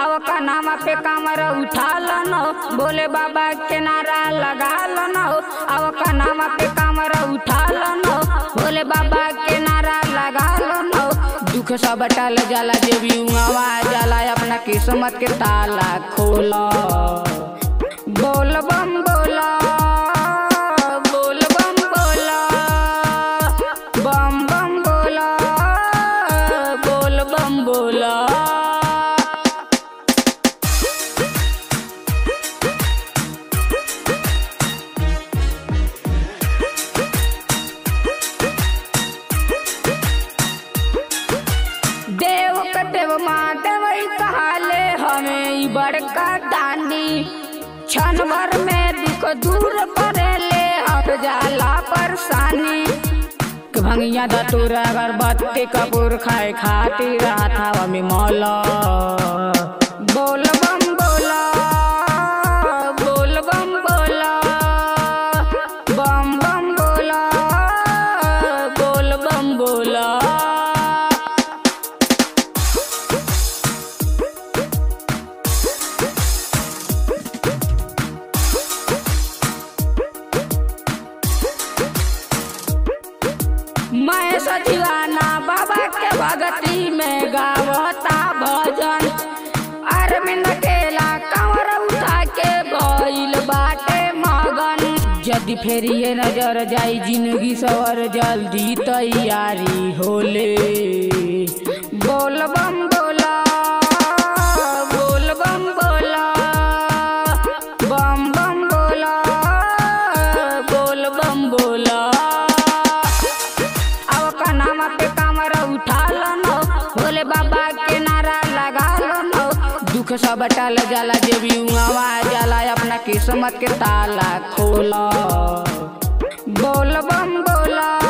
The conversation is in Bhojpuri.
अब कनामा पे कमर उठा लो बोले बाबा के नारा लगा लो अब कनामा पे कमर उठा लो बोले बाबा के नारा लगा लो दुख सब टल जाला जे भी उहाँ जाला अपना किस्मत के ताला खोला बोल बम बोला बोल बम बोला बम बम बोला बोल बम बोला देव कटेव माधव कहाले हमें ई बड़का दानी क्षण भर में दुख दूर पड़ेले हट जाला परेशानी कि भंगिया धतूर अगरबत्ती कपूर खाए खातिर हाथावा में मौला बोल बम बोला बोल बम बोला बम बम बोला बोल बम बोला मैं सजीवाना बाबा के भगती में गावता भजन अरविंद केला कंवर उठा के भइल बाटे मगन यदि फेर ये नजर जाई जिंदगी सवर जल्दी तैयारी होले बोल बम बोला बोल बम बोला बम बम बोला बोल बम बोला अब कनामा पे कमर उठा लो भोले बाबा के नारा लगा लो दुख सब टल जाला जे भी उहाँ जाला अपना किस्मत के ताला खोला बोल बम बोला